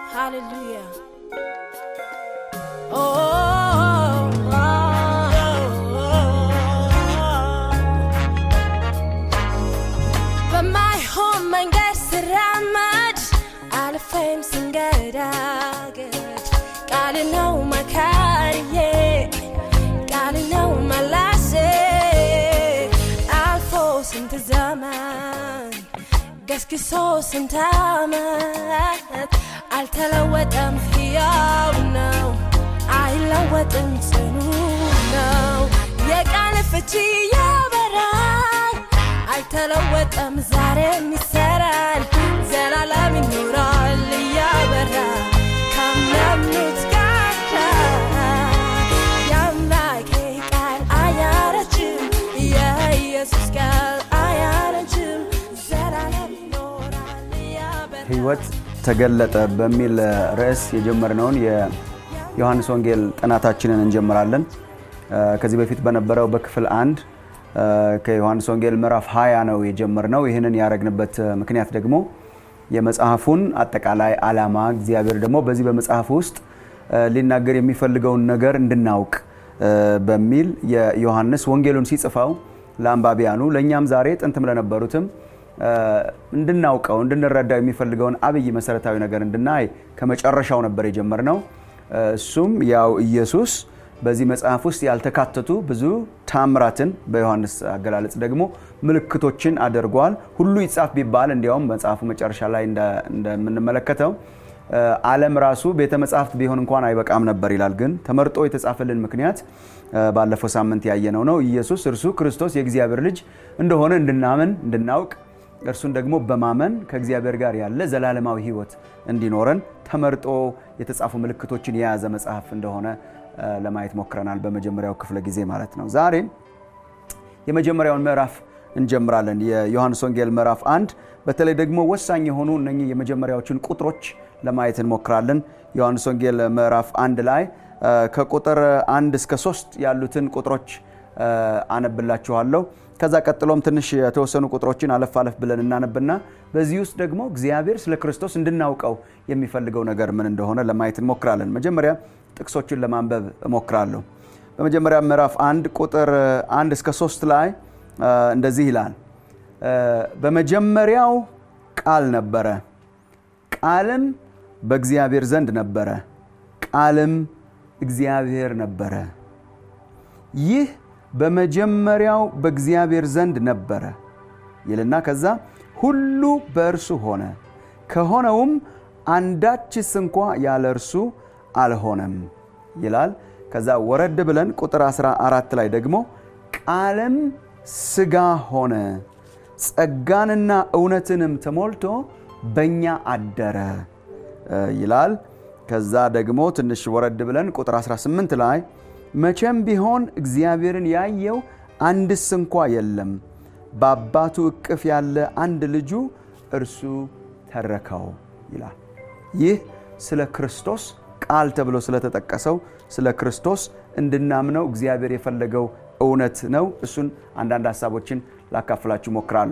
Hallelujah. Oh, oh, oh, በማይሆን መንገድ ስራመድ አልፌም ስንገዳገድ ቃል ነው መካሪዬ ቃል ነው መላሴ አልፎ ስንት ዘመን ገስግሶ ስንት ዓመት አልተለወጠም፣ ሕያው ነው፣ አይለወጥም፣ ጽኑ ነው። የቃል ፍቺ ያበራል፣ አልተለወጠም፣ ዛሬም ይሰራል፣ ዘላለም ይኖራል እያበራ ካመኑት ጋር የአምላኬ ቃል አያረጅም፣ የኢየሱስ ቃል አያረጅም፣ ዘላለም ይኖራል እያበራ ህይወት ተገለጠ በሚል ርዕስ የጀመርነውን የዮሐንስ ወንጌል ጥናታችንን እንጀምራለን። ከዚህ በፊት በነበረው በክፍል አንድ ከዮሐንስ ወንጌል ምዕራፍ 20 ነው የጀመርነው። ይህንን ያደረግንበት ምክንያት ደግሞ የመጽሐፉን አጠቃላይ ዓላማ እግዚአብሔር ደግሞ በዚህ በመጽሐፍ ውስጥ ሊናገር የሚፈልገውን ነገር እንድናውቅ በሚል የዮሐንስ ወንጌሉን ሲጽፈው ለአንባቢያኑ ለእኛም ዛሬ ጥንትም ለነበሩትም እንድናውቀው እንድንረዳው የሚፈልገውን አብይ መሰረታዊ ነገር እንድናይ ከመጨረሻው ነበር የጀመርነው። እሱም ያው ኢየሱስ በዚህ መጽሐፍ ውስጥ ያልተካተቱ ብዙ ታምራትን በዮሐንስ አገላለጽ ደግሞ ምልክቶችን አድርጓል። ሁሉ ይጻፍ ቢባል እንዲያውም መጽሐፉ መጨረሻ ላይ እንደምንመለከተው ዓለም ራሱ ቤተ መጽሐፍት ቢሆን እንኳን አይበቃም ነበር ይላል። ግን ተመርጦ የተጻፈልን ምክንያት ባለፈው ሳምንት ያየነው ነው። ኢየሱስ እርሱ ክርስቶስ የእግዚአብሔር ልጅ እንደሆነ እንድናምን እንድናውቅ እርሱን ደግሞ በማመን ከእግዚአብሔር ጋር ያለ ዘላለማዊ ሕይወት እንዲኖረን ተመርጦ የተጻፉ ምልክቶችን የያዘ መጽሐፍ እንደሆነ ለማየት ሞክረናል። በመጀመሪያው ክፍለ ጊዜ ማለት ነው። ዛሬ የመጀመሪያውን ምዕራፍ እንጀምራለን። የዮሐንስ ወንጌል ምዕራፍ አንድ በተለይ ደግሞ ወሳኝ የሆኑ እነኚህ የመጀመሪያዎችን ቁጥሮች ለማየት እንሞክራለን። ዮሐንስ ወንጌል ምዕራፍ አንድ ላይ ከቁጥር አንድ እስከ ሶስት ያሉትን ቁጥሮች አነብላችኋለሁ። ከዛ ቀጥሎም ትንሽ የተወሰኑ ቁጥሮችን አለፍ አለፍ ብለን እናነብና በዚህ ውስጥ ደግሞ እግዚአብሔር ስለ ክርስቶስ እንድናውቀው የሚፈልገው ነገር ምን እንደሆነ ለማየት እንሞክራለን። መጀመሪያ ጥቅሶችን ለማንበብ እሞክራለሁ። በመጀመሪያ ምዕራፍ አንድ ቁጥር አንድ እስከ ሶስት ላይ እንደዚህ ይላል። በመጀመሪያው ቃል ነበረ፣ ቃልም በእግዚአብሔር ዘንድ ነበረ፣ ቃልም እግዚአብሔር ነበረ። ይህ በመጀመሪያው በእግዚአብሔር ዘንድ ነበረ ይልና ከዛ ሁሉ በእርሱ ሆነ፣ ከሆነውም አንዳችስ እንኳ ያለ እርሱ አልሆነም ይላል። ከዛ ወረድ ብለን ቁጥር 14 ላይ ደግሞ ቃልም ሥጋ ሆነ ጸጋንና እውነትንም ተሞልቶ በእኛ አደረ ይላል። ከዛ ደግሞ ትንሽ ወረድ ብለን ቁጥር 18 ላይ መቼም ቢሆን እግዚአብሔርን ያየው አንድስ እንኳ የለም፣ በአባቱ እቅፍ ያለ አንድ ልጁ እርሱ ተረከው ይላል። ይህ ስለ ክርስቶስ ቃል ተብሎ ስለተጠቀሰው ስለ ክርስቶስ እንድናምነው እግዚአብሔር የፈለገው እውነት ነው። እሱን አንዳንድ ሀሳቦችን ላካፍላችሁ ሞክራለሁ።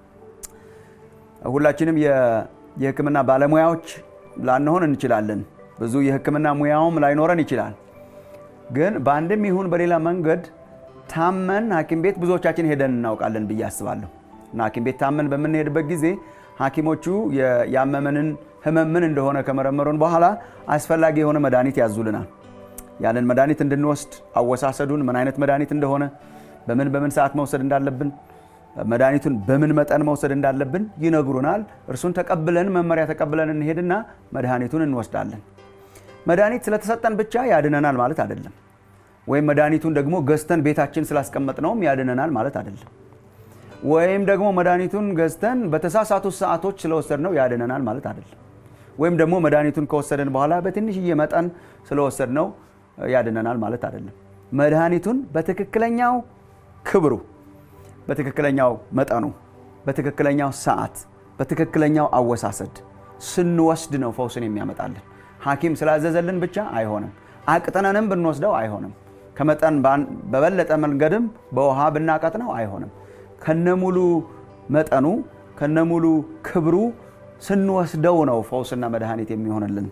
ሁላችንም የሕክምና ባለሙያዎች ላንሆን እንችላለን። ብዙ የሕክምና ሙያውም ላይኖረን ይችላል። ግን በአንድም ይሁን በሌላ መንገድ ታመን ሐኪም ቤት ብዙዎቻችን ሄደን እናውቃለን ብዬ አስባለሁ። እና ሐኪም ቤት ታመን በምንሄድበት ጊዜ ሐኪሞቹ ያመመንን ህመም ምን እንደሆነ ከመረመሩን በኋላ አስፈላጊ የሆነ መድኃኒት ያዙልናል። ያንን መድኃኒት እንድንወስድ አወሳሰዱን፣ ምን አይነት መድኃኒት እንደሆነ፣ በምን በምን ሰዓት መውሰድ እንዳለብን፣ መድኃኒቱን በምን መጠን መውሰድ እንዳለብን ይነግሩናል። እርሱን ተቀብለን መመሪያ ተቀብለን እንሄድና መድኃኒቱን እንወስዳለን። መድኃኒት ስለተሰጠን ብቻ ያድነናል ማለት አይደለም። ወይም መድኃኒቱን ደግሞ ገዝተን ቤታችን ስላስቀመጥነውም ያድነናል ማለት አይደለም። ወይም ደግሞ መድኃኒቱን ገዝተን በተሳሳቱ ሰዓቶች ስለወሰድነው ያድነናል ማለት አይደለም። ወይም ደግሞ መድኃኒቱን ከወሰደን በኋላ በትንሽዬ መጠን ስለወሰድነው ያድነናል ማለት አይደለም። መድኃኒቱን በትክክለኛው ክብሩ፣ በትክክለኛው መጠኑ፣ በትክክለኛው ሰዓት፣ በትክክለኛው አወሳሰድ ስንወስድ ነው ፈውስን የሚያመጣልን። ሐኪም ስላዘዘልን ብቻ አይሆንም። አቅጥነንም ብንወስደው አይሆንም። ከመጠን በበለጠ መንገድም በውሃ ብናቀጥነው አይሆንም። ከነሙሉ መጠኑ ከነሙሉ ክብሩ ስንወስደው ነው ፈውስና መድኃኒት የሚሆንልን።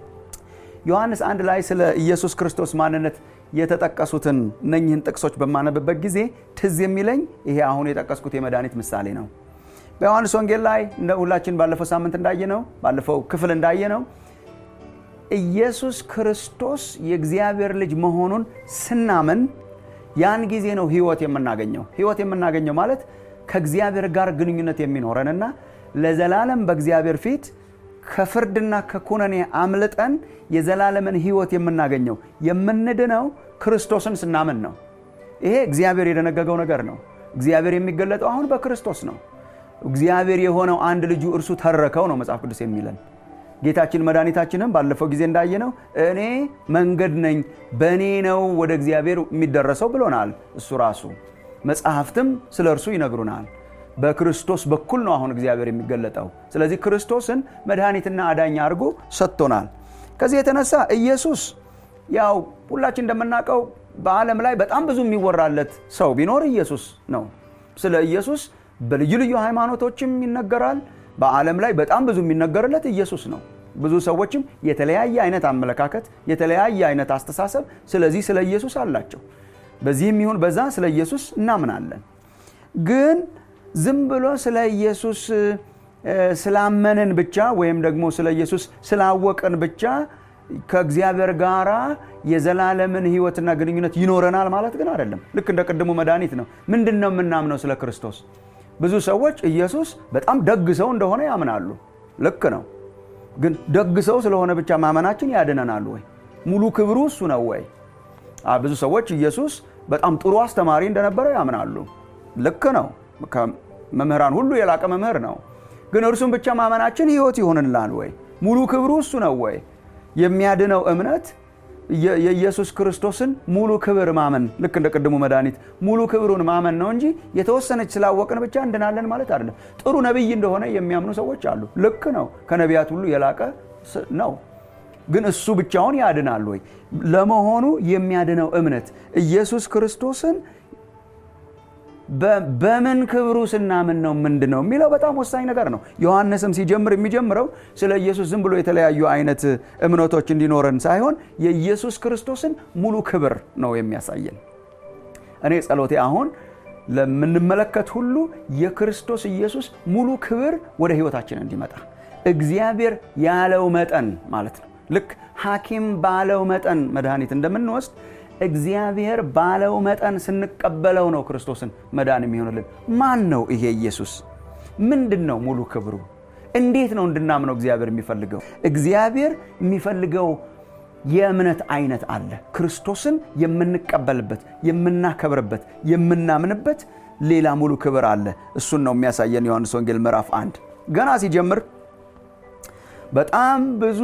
ዮሐንስ አንድ ላይ ስለ ኢየሱስ ክርስቶስ ማንነት የተጠቀሱትን እነኝህን ጥቅሶች በማነብበት ጊዜ ትዝ የሚለኝ ይሄ አሁን የጠቀስኩት የመድኃኒት ምሳሌ ነው። በዮሐንስ ወንጌል ላይ እንደ ሁላችን ባለፈው ሳምንት እንዳየነው ባለፈው ክፍል እንዳየነው ኢየሱስ ክርስቶስ የእግዚአብሔር ልጅ መሆኑን ስናምን ያን ጊዜ ነው ህይወት የምናገኘው። ህይወት የምናገኘው ማለት ከእግዚአብሔር ጋር ግንኙነት የሚኖረንና ለዘላለም በእግዚአብሔር ፊት ከፍርድና ከኩነኔ አምልጠን የዘላለምን ህይወት የምናገኘው የምንድነው ክርስቶስን ስናምን ነው። ይሄ እግዚአብሔር የደነገገው ነገር ነው። እግዚአብሔር የሚገለጠው አሁን በክርስቶስ ነው። እግዚአብሔር የሆነው አንድ ልጁ እርሱ ተረከው ነው መጽሐፍ ቅዱስ የሚለን። ጌታችን መድኃኒታችንም ባለፈው ጊዜ እንዳየነው እኔ መንገድ ነኝ፣ በእኔ ነው ወደ እግዚአብሔር የሚደረሰው ብሎናል እሱ ራሱ። መጽሐፍትም ስለ እርሱ ይነግሩናል። በክርስቶስ በኩል ነው አሁን እግዚአብሔር የሚገለጠው። ስለዚህ ክርስቶስን መድኃኒትና አዳኝ አድርጎ ሰጥቶናል። ከዚህ የተነሳ ኢየሱስ ያው ሁላችን እንደምናውቀው በዓለም ላይ በጣም ብዙ የሚወራለት ሰው ቢኖር ኢየሱስ ነው። ስለ ኢየሱስ በልዩ ልዩ ሃይማኖቶችም ይነገራል። በዓለም ላይ በጣም ብዙ የሚነገርለት ኢየሱስ ነው። ብዙ ሰዎችም የተለያየ አይነት አመለካከት፣ የተለያየ አይነት አስተሳሰብ ስለዚህ ስለ ኢየሱስ አላቸው። በዚህም ይሁን በዛ ስለ ኢየሱስ እናምናለን። ግን ዝም ብሎ ስለ ኢየሱስ ስላመንን ብቻ ወይም ደግሞ ስለ ኢየሱስ ስላወቅን ብቻ ከእግዚአብሔር ጋር የዘላለምን ሕይወትና ግንኙነት ይኖረናል ማለት ግን አይደለም። ልክ እንደ ቅድሙ መድኃኒት ነው። ምንድን ነው የምናምነው ስለ ክርስቶስ? ብዙ ሰዎች ኢየሱስ በጣም ደግ ሰው እንደሆነ ያምናሉ። ልክ ነው። ግን ደግ ሰው ስለሆነ ብቻ ማመናችን ያድነናል ወይ? ሙሉ ክብሩ እሱ ነው ወይ? ብዙ ሰዎች ኢየሱስ በጣም ጥሩ አስተማሪ እንደነበረ ያምናሉ። ልክ ነው። ከመምህራን ሁሉ የላቀ መምህር ነው። ግን እርሱን ብቻ ማመናችን ሕይወት ይሆንላል ወይ? ሙሉ ክብሩ እሱ ነው ወይ? የሚያድነው እምነት የኢየሱስ ክርስቶስን ሙሉ ክብር ማመን ልክ እንደ ቅድሙ መድኃኒት ሙሉ ክብሩን ማመን ነው እንጂ የተወሰነች ስላወቅን ብቻ እንድናለን ማለት አይደለም። ጥሩ ነቢይ እንደሆነ የሚያምኑ ሰዎች አሉ። ልክ ነው። ከነቢያት ሁሉ የላቀ ነው። ግን እሱ ብቻውን ያድናል ወይ? ለመሆኑ የሚያድነው እምነት ኢየሱስ ክርስቶስን በምን ክብሩ ስናምን ነው ምንድን ነው የሚለው በጣም ወሳኝ ነገር ነው። ዮሐንስም ሲጀምር የሚጀምረው ስለ ኢየሱስ ዝም ብሎ የተለያዩ አይነት እምነቶች እንዲኖረን ሳይሆን የኢየሱስ ክርስቶስን ሙሉ ክብር ነው የሚያሳየን። እኔ ጸሎቴ አሁን ለምንመለከት ሁሉ የክርስቶስ ኢየሱስ ሙሉ ክብር ወደ ሕይወታችን እንዲመጣ እግዚአብሔር ያለው መጠን ማለት ነው። ልክ ሐኪም ባለው መጠን መድኃኒት እንደምንወስድ እግዚአብሔር ባለው መጠን ስንቀበለው ነው ክርስቶስን መዳን የሚሆንልን። ማን ነው ይሄ ኢየሱስ? ምንድን ነው ሙሉ ክብሩ? እንዴት ነው እንድናምነው እግዚአብሔር የሚፈልገው? እግዚአብሔር የሚፈልገው የእምነት አይነት አለ። ክርስቶስን የምንቀበልበት፣ የምናከብርበት፣ የምናምንበት ሌላ ሙሉ ክብር አለ። እሱን ነው የሚያሳየን ዮሐንስ ወንጌል ምዕራፍ አንድ ገና ሲጀምር በጣም ብዙ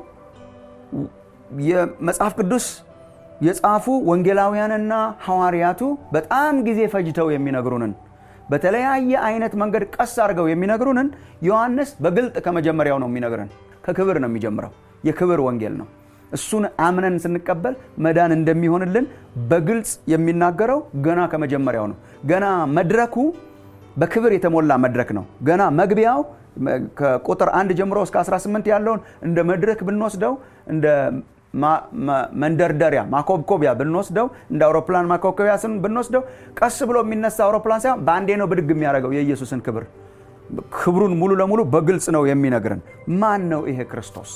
የመጽሐፍ ቅዱስ የጻፉ ወንጌላውያንና ሐዋርያቱ በጣም ጊዜ ፈጅተው የሚነግሩንን በተለያየ አይነት መንገድ ቀስ አድርገው የሚነግሩንን ዮሐንስ በግልጥ ከመጀመሪያው ነው የሚነግረን። ከክብር ነው የሚጀምረው። የክብር ወንጌል ነው። እሱን አምነን ስንቀበል መዳን እንደሚሆንልን በግልጽ የሚናገረው ገና ከመጀመሪያው ነው። ገና መድረኩ በክብር የተሞላ መድረክ ነው። ገና መግቢያው ከቁጥር አንድ ጀምሮ እስከ 18 ያለውን እንደ መድረክ ብንወስደው እንደ መንደርደሪያ ማኮብኮቢያ ብንወስደው እንደ አውሮፕላን ማኮብኮቢያ ስን ብንወስደው ቀስ ብሎ የሚነሳ አውሮፕላን ሳይሆን በአንዴ ነው ብድግ የሚያደርገው የኢየሱስን ክብር ክብሩን ሙሉ ለሙሉ በግልጽ ነው የሚነግረን። ማን ነው ይሄ ክርስቶስ?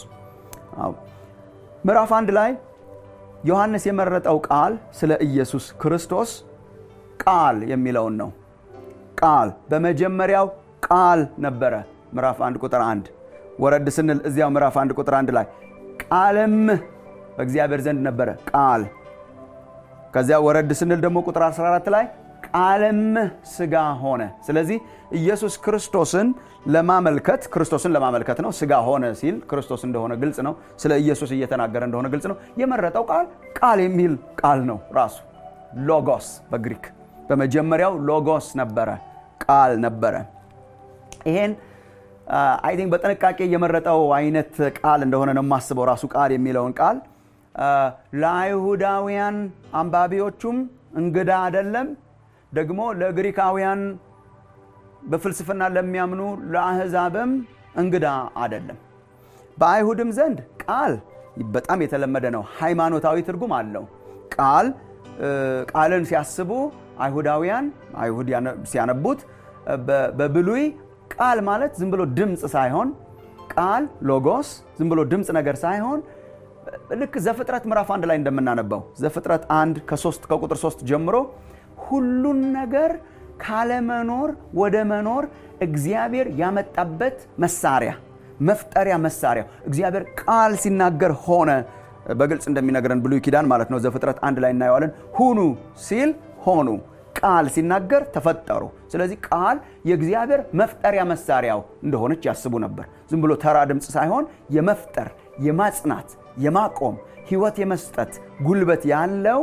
ምዕራፍ አንድ ላይ ዮሐንስ የመረጠው ቃል ስለ ኢየሱስ ክርስቶስ ቃል የሚለውን ነው። ቃል በመጀመሪያው ቃል ነበረ። ምዕራፍ አንድ ቁጥር አንድ ወረድ ስንል እዚያው ምዕራፍ አንድ ቁጥር አንድ ላይ ቃልም በእግዚአብሔር ዘንድ ነበረ ቃል። ከዚያ ወረድ ስንል ደግሞ ቁጥር 14 ላይ ቃልም ስጋ ሆነ። ስለዚህ ኢየሱስ ክርስቶስን ለማመልከት ክርስቶስን ለማመልከት ነው። ስጋ ሆነ ሲል ክርስቶስ እንደሆነ ግልጽ ነው። ስለ ኢየሱስ እየተናገረ እንደሆነ ግልጽ ነው። የመረጠው ቃል ቃል የሚል ቃል ነው ራሱ ሎጎስ በግሪክ በመጀመሪያው ሎጎስ ነበረ፣ ቃል ነበረ። ይሄን አይ ቲንክ በጥንቃቄ የመረጠው አይነት ቃል እንደሆነ ነው የማስበው። ራሱ ቃል የሚለውን ቃል ለአይሁዳውያን አንባቢዎቹም እንግዳ አይደለም፣ ደግሞ ለግሪካውያን በፍልስፍና ለሚያምኑ ለአህዛብም እንግዳ አይደለም። በአይሁድም ዘንድ ቃል በጣም የተለመደ ነው። ሃይማኖታዊ ትርጉም አለው። ቃል ቃልን ሲያስቡ አይሁዳውያን አይሁድ ሲያነቡት በብሉይ ቃል ማለት ዝም ብሎ ድምፅ ሳይሆን ቃል ሎጎስ ዝም ብሎ ድምፅ ነገር ሳይሆን ልክ ዘፍጥረት ምዕራፍ አንድ ላይ እንደምናነባው ዘፍጥረት አንድ ከሶስት ከቁጥር ሶስት ጀምሮ ሁሉን ነገር ካለመኖር ወደ መኖር እግዚአብሔር ያመጣበት መሳሪያ መፍጠሪያ መሳሪያ እግዚአብሔር ቃል ሲናገር ሆነ በግልጽ እንደሚነግረን ብሉይ ኪዳን ማለት ነው። ዘፍጥረት አንድ ላይ እናየዋለን። ሁኑ ሲል ሆኑ፣ ቃል ሲናገር ተፈጠሩ። ስለዚህ ቃል የእግዚአብሔር መፍጠሪያ መሳሪያው እንደሆነች ያስቡ ነበር። ዝም ብሎ ተራ ድምፅ ሳይሆን የመፍጠር የማጽናት፣ የማቆም ህይወት የመስጠት ጉልበት ያለው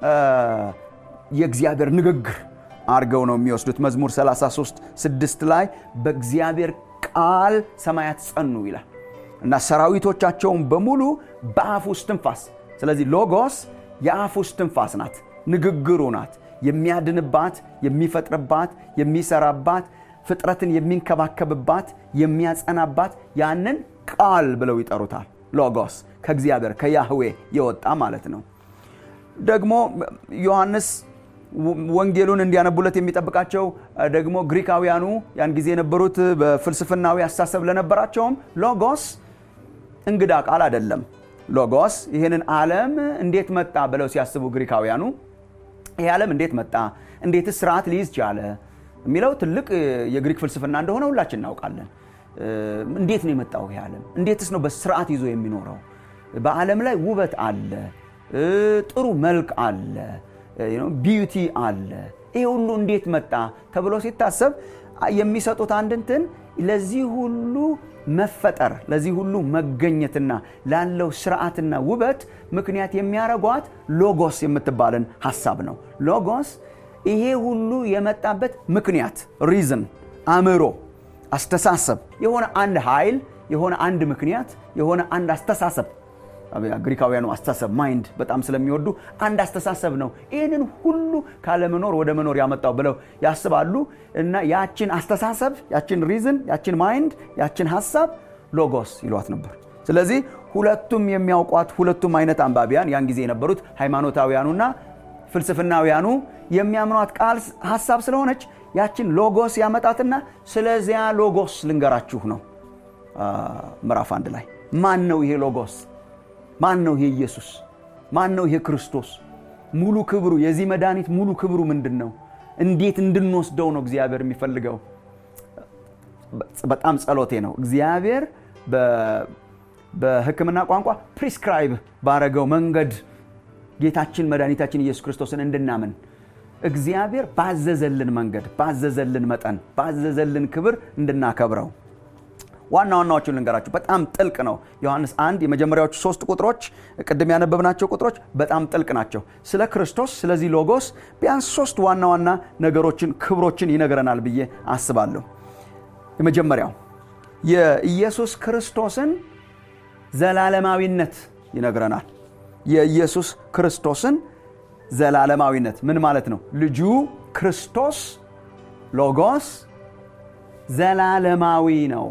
የእግዚአብሔር ንግግር አድርገው ነው የሚወስዱት። መዝሙር 33 ስድስት ላይ በእግዚአብሔር ቃል ሰማያት ጸኑ ይላል እና ሰራዊቶቻቸውን በሙሉ በአፍ ውስጥ ትንፋስ። ስለዚህ ሎጎስ የአፍ ውስጥ ትንፋስ ናት፣ ንግግሩ ናት። የሚያድንባት፣ የሚፈጥርባት፣ የሚሰራባት፣ ፍጥረትን የሚንከባከብባት፣ የሚያጸናባት ያንን ቃል ብለው ይጠሩታል። ሎጎስ ከእግዚአብሔር ከያህዌ የወጣ ማለት ነው። ደግሞ ዮሐንስ ወንጌሉን እንዲያነቡለት የሚጠብቃቸው ደግሞ ግሪካውያኑ ያን ጊዜ የነበሩት በፍልስፍናዊ አስተሳሰብ ለነበራቸውም ሎጎስ እንግዳ ቃል አይደለም። ሎጎስ ይህንን ዓለም እንዴት መጣ ብለው ሲያስቡ ግሪካውያኑ ይህ ዓለም እንዴት መጣ፣ እንዴትስ ስርዓት ሊይዝ ቻለ የሚለው ትልቅ የግሪክ ፍልስፍና እንደሆነ ሁላችን እናውቃለን። እንዴት ነው የመጣው ይህ ዓለም? እንዴትስ ነው በስርዓት ይዞ የሚኖረው? በዓለም ላይ ውበት አለ፣ ጥሩ መልክ አለ ቢዩቲ አለ። ይሄ ሁሉ እንዴት መጣ ተብሎ ሲታሰብ የሚሰጡት አንድ እንትን ለዚህ ሁሉ መፈጠር ለዚህ ሁሉ መገኘትና ላለው ስርዓትና ውበት ምክንያት የሚያረጓት ሎጎስ የምትባልን ሀሳብ ነው። ሎጎስ ይሄ ሁሉ የመጣበት ምክንያት ሪዝን፣ አእምሮ፣ አስተሳሰብ የሆነ አንድ ኃይል የሆነ አንድ ምክንያት የሆነ አንድ አስተሳሰብ ግሪካውያኑ አስተሳሰብ ማይንድ በጣም ስለሚወዱ አንድ አስተሳሰብ ነው ይህንን ሁሉ ካለመኖር ወደ መኖር ያመጣው ብለው ያስባሉ። እና ያችን አስተሳሰብ ያችን ሪዝን ያችን ማይንድ ያችን ሀሳብ ሎጎስ ይሏት ነበር። ስለዚህ ሁለቱም የሚያውቋት ሁለቱም አይነት አንባቢያን ያን ጊዜ የነበሩት ሃይማኖታውያኑና ፍልስፍናውያኑ የሚያምኗት ቃል ሀሳብ ስለሆነች ያችን ሎጎስ ያመጣትና ስለዚያ ሎጎስ ልንገራችሁ ነው ምዕራፍ አንድ ላይ ማን ነው ይሄ ሎጎስ? ማን ነው ይሄ ኢየሱስ? ማን ነው ይሄ ክርስቶስ? ሙሉ ክብሩ የዚህ መድኃኒት ሙሉ ክብሩ ምንድን ነው? እንዴት እንድንወስደው ነው እግዚአብሔር የሚፈልገው? በጣም ጸሎቴ ነው እግዚአብሔር በሕክምና ቋንቋ ፕሪስክራይብ ባረገው መንገድ ጌታችን መድኃኒታችን ኢየሱስ ክርስቶስን እንድናምን እግዚአብሔር ባዘዘልን መንገድ ባዘዘልን መጠን ባዘዘልን ክብር እንድናከብረው ዋና ዋናዎቹን ልንገራችሁ። በጣም ጥልቅ ነው። ዮሐንስ አንድ የመጀመሪያዎቹ ሶስት ቁጥሮች ቅድም ያነበብናቸው ቁጥሮች በጣም ጥልቅ ናቸው። ስለ ክርስቶስ ስለዚህ ሎጎስ ቢያንስ ሶስት ዋና ዋና ነገሮችን ክብሮችን ይነግረናል ብዬ አስባለሁ። የመጀመሪያው የኢየሱስ ክርስቶስን ዘላለማዊነት ይነግረናል። የኢየሱስ ክርስቶስን ዘላለማዊነት ምን ማለት ነው? ልጁ ክርስቶስ ሎጎስ ዘላለማዊ ነው።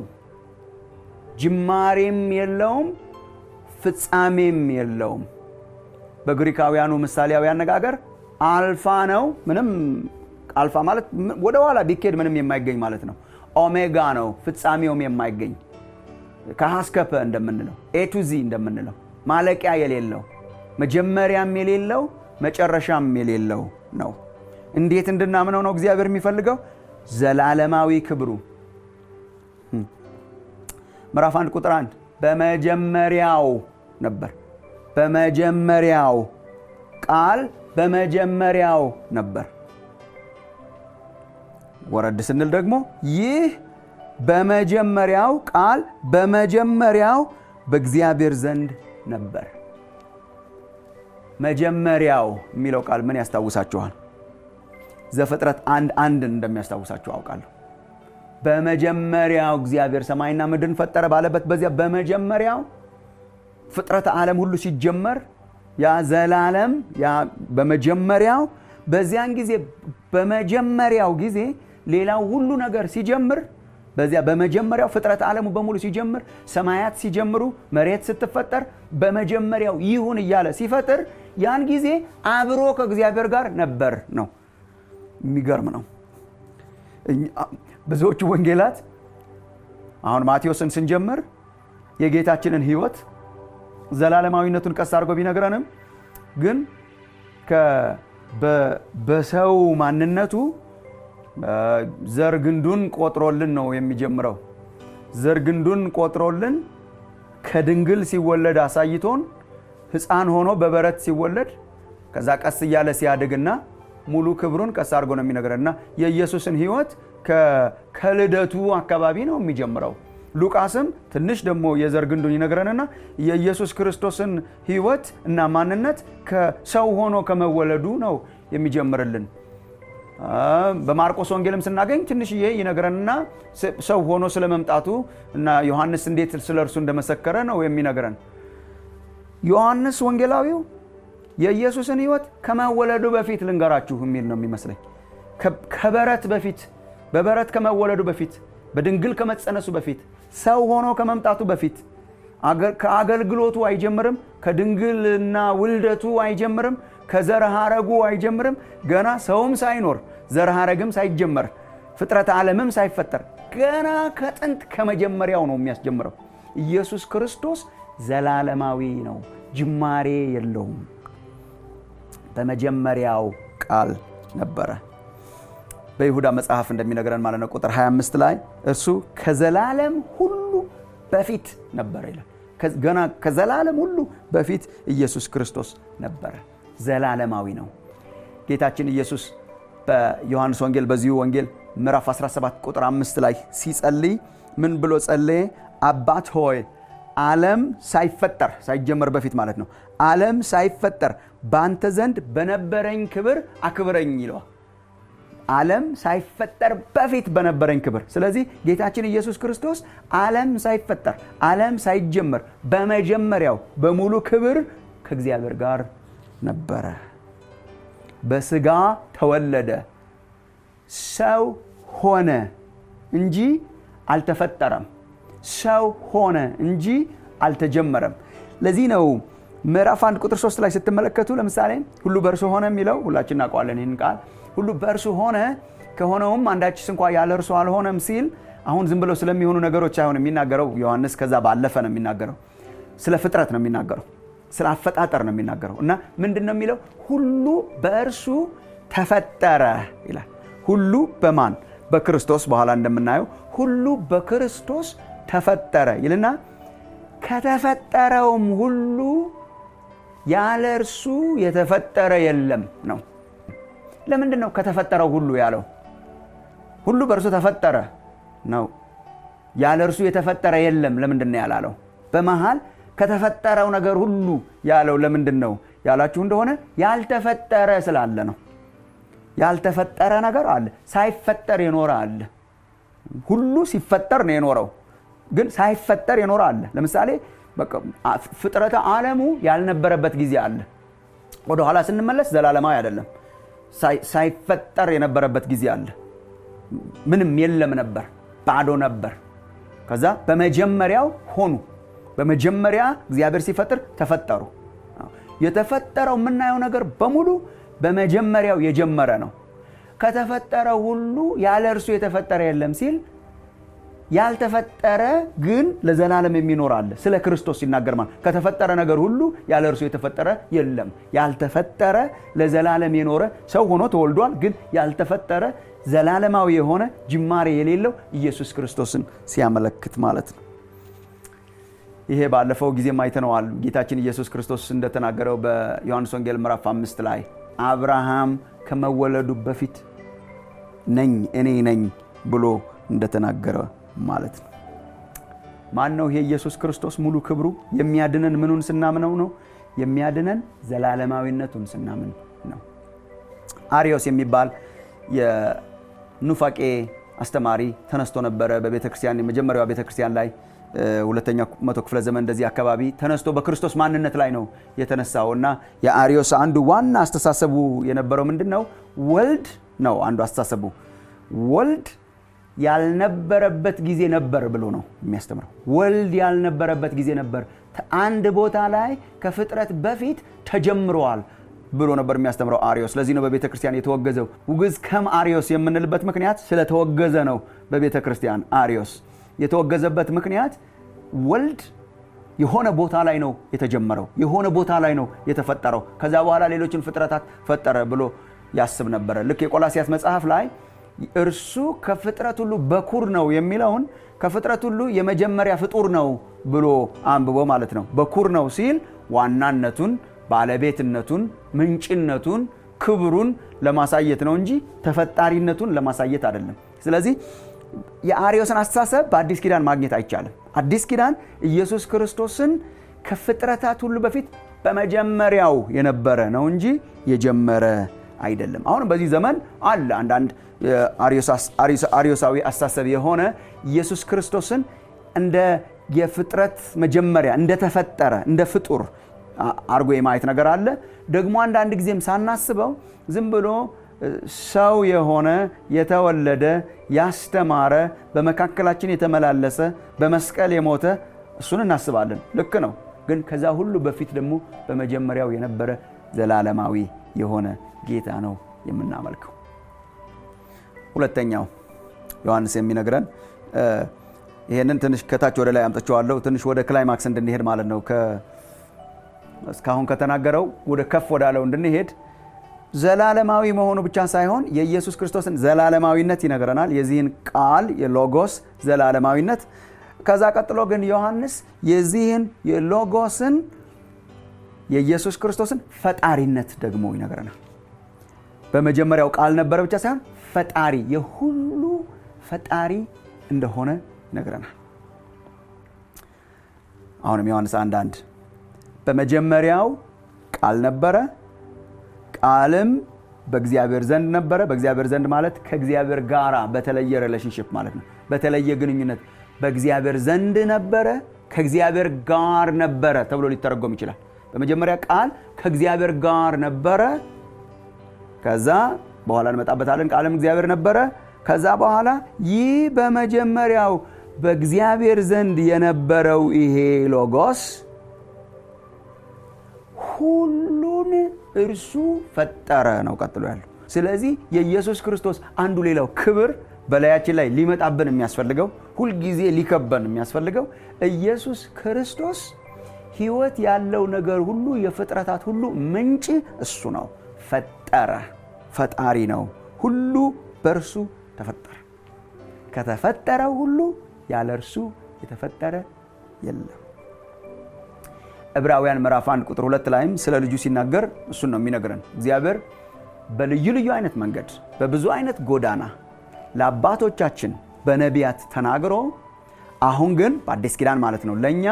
ጅማሬም የለውም፣ ፍጻሜም የለውም። በግሪካውያኑ ምሳሌያዊ አነጋገር አልፋ ነው። ምንም አልፋ ማለት ወደ ኋላ ቢኬድ ምንም የማይገኝ ማለት ነው። ኦሜጋ ነው፣ ፍጻሜውም የማይገኝ ከሀስከፐ እንደምንለው ኤ ቱ ዚ እንደምንለው ማለቂያ የሌለው መጀመሪያም የሌለው መጨረሻም የሌለው ነው። እንዴት እንድናምነው ነው እግዚአብሔር የሚፈልገው? ዘላለማዊ ክብሩ ምዕራፍ አንድ ቁጥር አንድ በመጀመሪያው ነበር። በመጀመሪያው ቃል በመጀመሪያው ነበር። ወረድ ስንል ደግሞ ይህ በመጀመሪያው ቃል በመጀመሪያው በእግዚአብሔር ዘንድ ነበር። መጀመሪያው የሚለው ቃል ምን ያስታውሳችኋል? ዘፍጥረት አንድ አንድን እንደሚያስታውሳችሁ አውቃለሁ። በመጀመሪያው እግዚአብሔር ሰማይና ምድርን ፈጠረ ባለበት በዚያ በመጀመሪያው ፍጥረተ ዓለም ሁሉ ሲጀመር ያ ዘላለም ያ በመጀመሪያው በዚያን ጊዜ በመጀመሪያው ጊዜ ሌላው ሁሉ ነገር ሲጀምር በዚያ በመጀመሪያው ፍጥረት ዓለሙ በሙሉ ሲጀምር ሰማያት ሲጀምሩ መሬት ስትፈጠር በመጀመሪያው ይሁን እያለ ሲፈጥር ያን ጊዜ አብሮ ከእግዚአብሔር ጋር ነበር ነው። የሚገርም ነው። ብዙዎቹ ወንጌላት አሁን ማቴዎስን ስንጀምር የጌታችንን ሕይወት ዘላለማዊነቱን ቀስ አድርጎ ቢነግረንም ግን በሰው ማንነቱ ዘር ግንዱን ቆጥሮልን ነው የሚጀምረው። ዘር ግንዱን ቆጥሮልን ከድንግል ሲወለድ አሳይቶን ሕፃን ሆኖ በበረት ሲወለድ ከዛ ቀስ እያለ ሲያድግና ሙሉ ክብሩን ቀስ አድርጎ ነው የሚነግረንና የኢየሱስን ሕይወት ከልደቱ አካባቢ ነው የሚጀምረው። ሉቃስም ትንሽ ደግሞ የዘር ግንዱን ይነግረንና የኢየሱስ ክርስቶስን ሕይወት እና ማንነት ከሰው ሆኖ ከመወለዱ ነው የሚጀምርልን። በማርቆስ ወንጌልም ስናገኝ ትንሽዬ ይነግረንና ሰው ሆኖ ስለመምጣቱ እና ዮሐንስ እንዴት ስለ እርሱ እንደመሰከረ ነው የሚነግረን። ዮሐንስ ወንጌላዊው የኢየሱስን ሕይወት ከመወለዱ በፊት ልንገራችሁ የሚል ነው የሚመስለኝ። ከበረት በፊት በበረት ከመወለዱ በፊት በድንግል ከመጸነሱ በፊት ሰው ሆኖ ከመምጣቱ በፊት ከአገልግሎቱ አይጀምርም። ከድንግልና ውልደቱ አይጀምርም። ከዘር ሐረጉ አይጀምርም። ገና ሰውም ሳይኖር ዘር ሐረግም ሳይጀመር ፍጥረት ዓለምም ሳይፈጠር ገና ከጥንት ከመጀመሪያው ነው የሚያስጀምረው። ኢየሱስ ክርስቶስ ዘላለማዊ ነው፣ ጅማሬ የለውም። በመጀመሪያው ቃል ነበረ። በይሁዳ መጽሐፍ እንደሚነግረን ማለት ነው ቁጥር 25 ላይ እርሱ ከዘላለም ሁሉ በፊት ነበረ ይላል። ገና ከዘላለም ሁሉ በፊት ኢየሱስ ክርስቶስ ነበረ። ዘላለማዊ ነው። ጌታችን ኢየሱስ በዮሐንስ ወንጌል በዚሁ ወንጌል ምዕራፍ 17 ቁጥር 5 ላይ ሲጸልይ ምን ብሎ ጸለየ? አባት ሆይ ዓለም ሳይፈጠር ሳይጀመር በፊት ማለት ነው። ዓለም ሳይፈጠር በአንተ ዘንድ በነበረኝ ክብር አክብረኝ ይለዋል። ዓለም ሳይፈጠር በፊት በነበረኝ ክብር። ስለዚህ ጌታችን ኢየሱስ ክርስቶስ ዓለም ሳይፈጠር ዓለም ሳይጀመር በመጀመሪያው በሙሉ ክብር ከእግዚአብሔር ጋር ነበረ። በስጋ ተወለደ፣ ሰው ሆነ እንጂ አልተፈጠረም። ሰው ሆነ እንጂ አልተጀመረም። ለዚህ ነው ምዕራፍ አንድ ቁጥር ሶስት ላይ ስትመለከቱ ለምሳሌ ሁሉ በእርሱ ሆነ የሚለው ሁላችን እናውቀዋለን ይህን ቃል ሁሉ በእርሱ ሆነ ከሆነውም አንዳችስ እንኳ ያለ እርሱ አልሆነም ሲል አሁን ዝም ብለው ስለሚሆኑ ነገሮች አይሆን የሚናገረው ዮሐንስ ከዛ ባለፈ ነው የሚናገረው ስለ ፍጥረት ነው የሚናገረው ስለ አፈጣጠር ነው የሚናገረው እና ምንድን ነው የሚለው ሁሉ በእርሱ ተፈጠረ ይላል ሁሉ በማን በክርስቶስ በኋላ እንደምናየው ሁሉ በክርስቶስ ተፈጠረ ይልና ከተፈጠረውም ሁሉ ያለ እርሱ የተፈጠረ የለም ነው ለምንድን ነው ከተፈጠረው ሁሉ ያለው? ሁሉ በእርሱ ተፈጠረ ነው። ያለ እርሱ የተፈጠረ የለም ለምንድን ነው ያላለው? በመሃል ከተፈጠረው ነገር ሁሉ ያለው ለምንድን ነው ያላችሁ እንደሆነ ያልተፈጠረ ስላለ ነው። ያልተፈጠረ ነገር አለ፣ ሳይፈጠር የኖረ አለ። ሁሉ ሲፈጠር ነው የኖረው፣ ግን ሳይፈጠር የኖረ አለ። ለምሳሌ ፍጥረተ ዓለሙ ያልነበረበት ጊዜ አለ። ወደኋላ ስንመለስ ዘላለማዊ አይደለም። ሳይፈጠር የነበረበት ጊዜ አለ። ምንም የለም ነበር፣ ባዶ ነበር። ከዛ በመጀመሪያው ሆኑ። በመጀመሪያ እግዚአብሔር ሲፈጥር ተፈጠሩ። የተፈጠረው የምናየው ነገር በሙሉ በመጀመሪያው የጀመረ ነው። ከተፈጠረው ሁሉ ያለ እርሱ የተፈጠረ የለም ሲል ያልተፈጠረ ግን ለዘላለም የሚኖር አለ። ስለ ክርስቶስ ሲናገር ማለት ከተፈጠረ ነገር ሁሉ ያለ እርሱ የተፈጠረ የለም። ያልተፈጠረ ለዘላለም የኖረ ሰው ሆኖ ተወልዷል። ግን ያልተፈጠረ ዘላለማዊ የሆነ ጅማሬ የሌለው ኢየሱስ ክርስቶስን ሲያመለክት ማለት ነው። ይሄ ባለፈው ጊዜም አይተነዋል። ጌታችን ኢየሱስ ክርስቶስ እንደተናገረው በዮሐንስ ወንጌል ምዕራፍ አምስት ላይ አብርሃም ከመወለዱ በፊት ነኝ እኔ ነኝ ብሎ እንደተናገረ ማለት ነው። ማን ነው ይሄ ኢየሱስ ክርስቶስ? ሙሉ ክብሩ የሚያድነን ምኑን ስናምነው ነው? የሚያድነን ዘላለማዊነቱን ስናምን ነው። አሪዮስ የሚባል የኑፋቄ አስተማሪ ተነስቶ ነበረ በቤተ ክርስቲያን የመጀመሪያዋ ቤተ ክርስቲያን ላይ ሁለተኛ መቶ ክፍለ ዘመን እንደዚህ አካባቢ ተነስቶ በክርስቶስ ማንነት ላይ ነው የተነሳው እና የአሪዮስ አንዱ ዋና አስተሳሰቡ የነበረው ምንድን ነው? ወልድ ነው አንዱ አስተሳሰቡ። ወልድ ያልነበረበት ጊዜ ነበር ብሎ ነው የሚያስተምረው። ወልድ ያልነበረበት ጊዜ ነበር፣ አንድ ቦታ ላይ ከፍጥረት በፊት ተጀምረዋል ብሎ ነበር የሚያስተምረው አሪዮስ። ለዚህ ነው በቤተ ክርስቲያን የተወገዘው። ውግዝ ከም አሪዮስ የምንልበት ምክንያት ስለተወገዘ ነው። በቤተ ክርስቲያን አሪዮስ የተወገዘበት ምክንያት ወልድ የሆነ ቦታ ላይ ነው የተጀመረው፣ የሆነ ቦታ ላይ ነው የተፈጠረው። ከዛ በኋላ ሌሎችን ፍጥረታት ፈጠረ ብሎ ያስብ ነበረ። ልክ የቆላሲያስ መጽሐፍ ላይ እርሱ ከፍጥረት ሁሉ በኩር ነው የሚለውን ከፍጥረት ሁሉ የመጀመሪያ ፍጡር ነው ብሎ አንብቦ ማለት ነው። በኩር ነው ሲል ዋናነቱን፣ ባለቤትነቱን፣ ምንጭነቱን፣ ክብሩን ለማሳየት ነው እንጂ ተፈጣሪነቱን ለማሳየት አይደለም። ስለዚህ የአርዮስን አስተሳሰብ በአዲስ ኪዳን ማግኘት አይቻልም። አዲስ ኪዳን ኢየሱስ ክርስቶስን ከፍጥረታት ሁሉ በፊት በመጀመሪያው የነበረ ነው እንጂ የጀመረ አይደለም። አሁንም በዚህ ዘመን አለ አንዳንድ አርዮሳዊ አስተሳሰብ የሆነ ኢየሱስ ክርስቶስን እንደ የፍጥረት መጀመሪያ እንደተፈጠረ እንደ ፍጡር አርጎ የማየት ነገር አለ። ደግሞ አንዳንድ ጊዜም ሳናስበው ዝም ብሎ ሰው የሆነ የተወለደ ያስተማረ በመካከላችን የተመላለሰ በመስቀል የሞተ እሱን እናስባለን። ልክ ነው። ግን ከዛ ሁሉ በፊት ደግሞ በመጀመሪያው የነበረ ዘላለማዊ የሆነ ጌታ ነው የምናመልከው። ሁለተኛው ዮሐንስ የሚነግረን ይሄንን ትንሽ ከታች ወደ ላይ አምጥቼዋለሁ። ትንሽ ወደ ክላይማክስ እንድንሄድ ማለት ነው። እስካሁን ከተናገረው ወደ ከፍ ወዳለው እንድንሄድ ዘላለማዊ መሆኑ ብቻ ሳይሆን የኢየሱስ ክርስቶስን ዘላለማዊነት ይነግረናል። የዚህን ቃል የሎጎስ ዘላለማዊነት። ከዛ ቀጥሎ ግን ዮሐንስ የዚህን የሎጎስን የኢየሱስ ክርስቶስን ፈጣሪነት ደግሞ ይነግረናል። በመጀመሪያው ቃል ነበረ ብቻ ሳይሆን ፈጣሪ የሁሉ ፈጣሪ እንደሆነ ይነግረናል። አሁንም ዮሐንስ አንድ አንድ በመጀመሪያው ቃል ነበረ ቃልም በእግዚአብሔር ዘንድ ነበረ። በእግዚአብሔር ዘንድ ማለት ከእግዚአብሔር ጋራ በተለየ ሪሌሽንሽፕ ማለት ነው። በተለየ ግንኙነት በእግዚአብሔር ዘንድ ነበረ፣ ከእግዚአብሔር ጋር ነበረ ተብሎ ሊተረጎም ይችላል። በመጀመሪያ ቃል ከእግዚአብሔር ጋር ነበረ። ከዛ በኋላ እንመጣበታለን። ቃልም እግዚአብሔር ነበረ። ከዛ በኋላ ይህ በመጀመሪያው በእግዚአብሔር ዘንድ የነበረው ይሄ ሎጎስ ሁሉን እርሱ ፈጠረ ነው ቀጥሎ ያለው። ስለዚህ የኢየሱስ ክርስቶስ አንዱ ሌላው ክብር በላያችን ላይ ሊመጣብን የሚያስፈልገው ሁልጊዜ ሊከበን የሚያስፈልገው ኢየሱስ ክርስቶስ ሕይወት ያለው ነገር ሁሉ የፍጥረታት ሁሉ ምንጭ እሱ ነው። ፈጠረ፣ ፈጣሪ ነው። ሁሉ በእርሱ ተፈጠረ። ከተፈጠረው ሁሉ ያለ እርሱ የተፈጠረ የለም። ዕብራውያን ምዕራፍ 1 ቁጥር 2 ላይም ስለ ልጁ ሲናገር እሱን ነው የሚነግረን። እግዚአብሔር በልዩ ልዩ አይነት መንገድ በብዙ አይነት ጎዳና ለአባቶቻችን በነቢያት ተናግሮ አሁን ግን በአዲስ ኪዳን ማለት ነው ለእኛ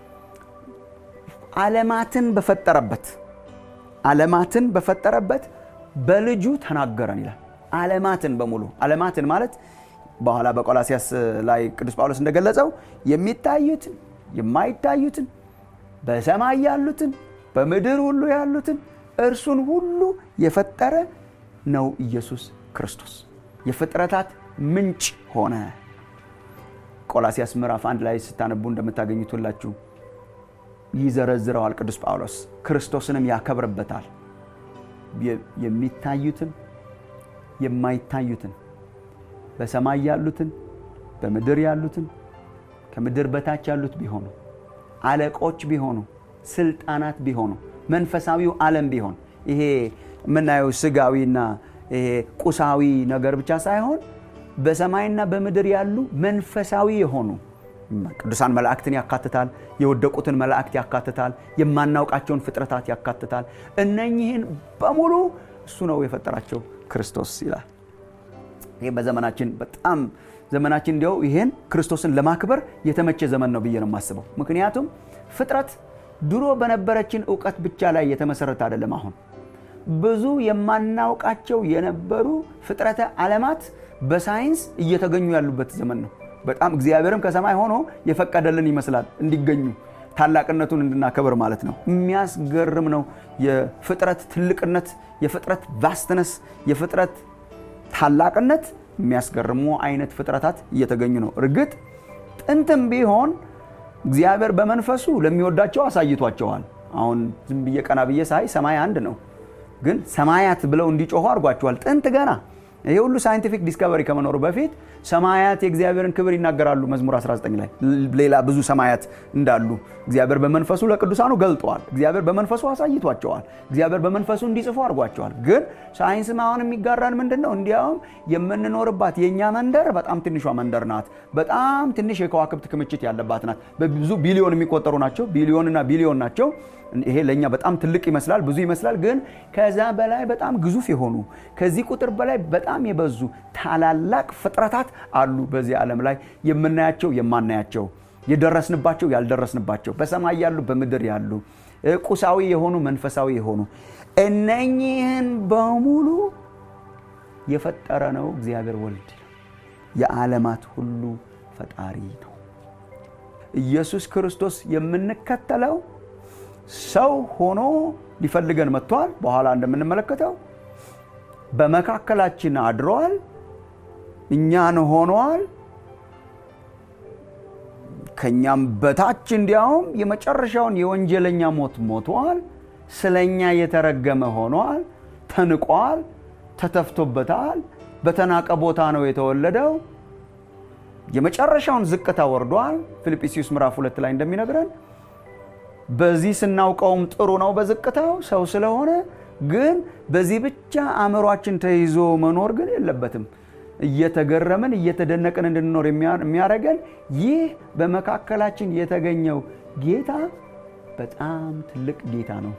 ዓለማትን በፈጠረበት ዓለማትን በፈጠረበት በልጁ ተናገረን ይላል። ዓለማትን በሙሉ ዓለማትን ማለት በኋላ በቆላሲያስ ላይ ቅዱስ ጳውሎስ እንደገለጸው የሚታዩትን የማይታዩትን በሰማይ ያሉትን በምድር ሁሉ ያሉትን እርሱን ሁሉ የፈጠረ ነው ኢየሱስ ክርስቶስ። የፍጥረታት ምንጭ ሆነ። ቆላሲያስ ምዕራፍ አንድ ላይ ስታነቡ እንደምታገኙት ሁላችሁ ይዘረዝረዋል ቅዱስ ጳውሎስ። ክርስቶስንም ያከብርበታል። የሚታዩትን የማይታዩትን በሰማይ ያሉትን በምድር ያሉትን ከምድር በታች ያሉት ቢሆኑ አለቆች ቢሆኑ ስልጣናት ቢሆኑ መንፈሳዊው ዓለም ቢሆን ይሄ የምናየው ስጋዊና ይሄ ቁሳዊ ነገር ብቻ ሳይሆን በሰማይና በምድር ያሉ መንፈሳዊ የሆኑ ቅዱሳን መላእክትን ያካትታል። የወደቁትን መላእክት ያካትታል። የማናውቃቸውን ፍጥረታት ያካትታል። እነኚህን በሙሉ እሱ ነው የፈጠራቸው ክርስቶስ ይላል። ይህ በዘመናችን በጣም ዘመናችን እንዲያው ይሄን ክርስቶስን ለማክበር የተመቸ ዘመን ነው ብዬ ነው የማስበው። ምክንያቱም ፍጥረት ድሮ በነበረችን እውቀት ብቻ ላይ የተመሰረተ አይደለም። አሁን ብዙ የማናውቃቸው የነበሩ ፍጥረተ ዓለማት በሳይንስ እየተገኙ ያሉበት ዘመን ነው። በጣም እግዚአብሔርም ከሰማይ ሆኖ የፈቀደልን ይመስላል እንዲገኙ ታላቅነቱን እንድናከብር ማለት ነው። የሚያስገርም ነው የፍጥረት ትልቅነት፣ የፍጥረት ቫስትነስ፣ የፍጥረት ታላቅነት የሚያስገርሙ አይነት ፍጥረታት እየተገኙ ነው። እርግጥ ጥንትም ቢሆን እግዚአብሔር በመንፈሱ ለሚወዳቸው አሳይቷቸዋል። አሁን ዝም ብዬ ቀና ብዬ ሳይ ሰማይ አንድ ነው፣ ግን ሰማያት ብለው እንዲጮሁ አድርጓቸዋል። ጥንት ገና ይሄ ሁሉ ሳይንቲፊክ ዲስከቨሪ ከመኖሩ በፊት ሰማያት የእግዚአብሔርን ክብር ይናገራሉ። መዝሙር 19 ላይ ሌላ ብዙ ሰማያት እንዳሉ እግዚአብሔር በመንፈሱ ለቅዱሳኑ ገልጠዋል። እግዚአብሔር በመንፈሱ አሳይቷቸዋል። እግዚአብሔር በመንፈሱ እንዲጽፉ አድርጓቸዋል። ግን ሳይንስም አሁን የሚጋራን ምንድን ነው? እንዲያውም የምንኖርባት የእኛ መንደር በጣም ትንሿ መንደር ናት። በጣም ትንሽ የከዋክብት ክምችት ያለባት ናት። በብዙ ቢሊዮን የሚቆጠሩ ናቸው። ቢሊዮንና ቢሊዮን ናቸው። ይሄ ለእኛ በጣም ትልቅ ይመስላል፣ ብዙ ይመስላል። ግን ከዛ በላይ በጣም ግዙፍ የሆኑ ከዚህ ቁጥር በላይ በጣም የበዙ ታላላቅ ፍጥረታት አሉ በዚህ ዓለም ላይ የምናያቸው፣ የማናያቸው፣ የደረስንባቸው፣ ያልደረስንባቸው፣ በሰማይ ያሉ፣ በምድር ያሉ፣ ቁሳዊ የሆኑ፣ መንፈሳዊ የሆኑ እነኚህን በሙሉ የፈጠረ ነው እግዚአብሔር ወልድ የዓለማት ሁሉ ፈጣሪ ነው። ኢየሱስ ክርስቶስ የምንከተለው ሰው ሆኖ ሊፈልገን መጥቷል። በኋላ እንደምንመለከተው በመካከላችን አድሯል። እኛን ሆኗል። ከኛም በታች እንዲያውም የመጨረሻውን የወንጀለኛ ሞት ሞቷል። ስለኛ የተረገመ ሆኗል። ተንቋል፣ ተተፍቶበታል። በተናቀ ቦታ ነው የተወለደው። የመጨረሻውን ዝቅታ ወርዷል። ፊልጵስዩስ ምዕራፍ ሁለት ላይ እንደሚነግረን በዚህ ስናውቀውም ጥሩ ነው በዝቅታው ሰው ስለሆነ ግን በዚህ ብቻ አእምሯችን ተይዞ መኖር ግን የለበትም። እየተገረምን እየተደነቅን እንድንኖር የሚያደርገን ይህ በመካከላችን የተገኘው ጌታ በጣም ትልቅ ጌታ ነው።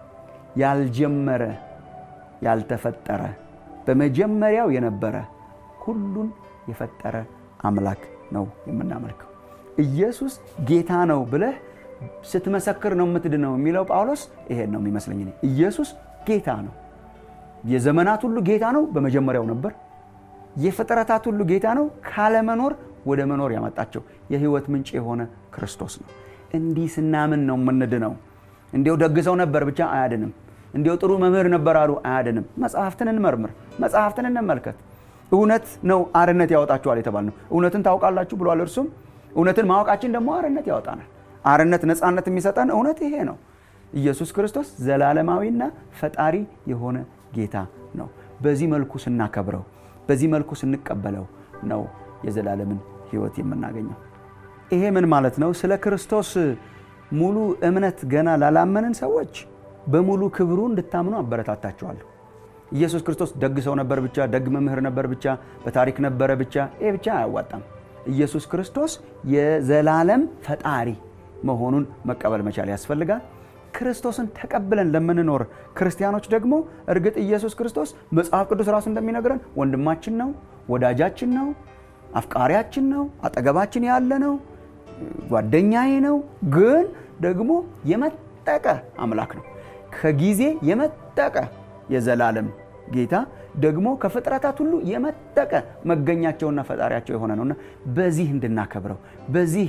ያልጀመረ ያልተፈጠረ፣ በመጀመሪያው የነበረ ሁሉን የፈጠረ አምላክ ነው የምናመልከው። ኢየሱስ ጌታ ነው ብለህ ስትመሰክር ነው የምትድነው የሚለው ጳውሎስ ይሄን ነው የሚመስለኝ። ኢየሱስ ጌታ ነው። የዘመናት ሁሉ ጌታ ነው። በመጀመሪያው ነበር። የፍጥረታት ሁሉ ጌታ ነው። ካለመኖር ወደ መኖር ያመጣቸው የሕይወት ምንጭ የሆነ ክርስቶስ ነው። እንዲህ ስናምን ነው የምንድነው። እንዲያው ደግሰው ነበር ብቻ አያድንም። እንዲያው ጥሩ መምህር ነበር አሉ አያድንም። መጽሐፍትን እንመርምር፣ መጽሐፍትን እንመልከት። እውነት ነው አርነት ያወጣችኋል የተባል ነው። እውነትን ታውቃላችሁ ብሏል። እርሱም እውነትን ማወቃችን ደግሞ አርነት ያወጣናል። አርነት ነፃነት የሚሰጠን እውነት ይሄ ነው። ኢየሱስ ክርስቶስ ዘላለማዊና ፈጣሪ የሆነ ጌታ ነው። በዚህ መልኩ ስናከብረው፣ በዚህ መልኩ ስንቀበለው ነው የዘላለምን ሕይወት የምናገኘው። ይሄ ምን ማለት ነው? ስለ ክርስቶስ ሙሉ እምነት ገና ላላመንን ሰዎች በሙሉ ክብሩ እንድታምኑ አበረታታቸዋለሁ። ኢየሱስ ክርስቶስ ደግ ሰው ነበር ብቻ፣ ደግ መምህር ነበር ብቻ፣ በታሪክ ነበረ ብቻ፣ ይሄ ብቻ አያዋጣም። ኢየሱስ ክርስቶስ የዘላለም ፈጣሪ መሆኑን መቀበል መቻል ያስፈልጋል። ክርስቶስን ተቀብለን ለምንኖር ክርስቲያኖች ደግሞ እርግጥ ኢየሱስ ክርስቶስ መጽሐፍ ቅዱስ ራሱ እንደሚነግረን ወንድማችን ነው፣ ወዳጃችን ነው፣ አፍቃሪያችን ነው፣ አጠገባችን ያለ ነው፣ ጓደኛዬ ነው። ግን ደግሞ የመጠቀ አምላክ ነው። ከጊዜ የመጠቀ የዘላለም ጌታ ደግሞ ከፍጥረታት ሁሉ የመጠቀ መገኛቸውና ፈጣሪያቸው የሆነ ነውና በዚህ እንድናከብረው በዚህ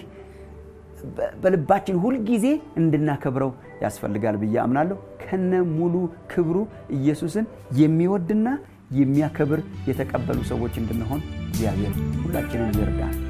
በልባችን ሁልጊዜ እንድናከብረው ያስፈልጋል ብዬ አምናለሁ። ከነ ሙሉ ክብሩ ኢየሱስን የሚወድና የሚያከብር የተቀበሉ ሰዎች እንድንሆን እግዚአብሔር ሁላችንን ይርዳል።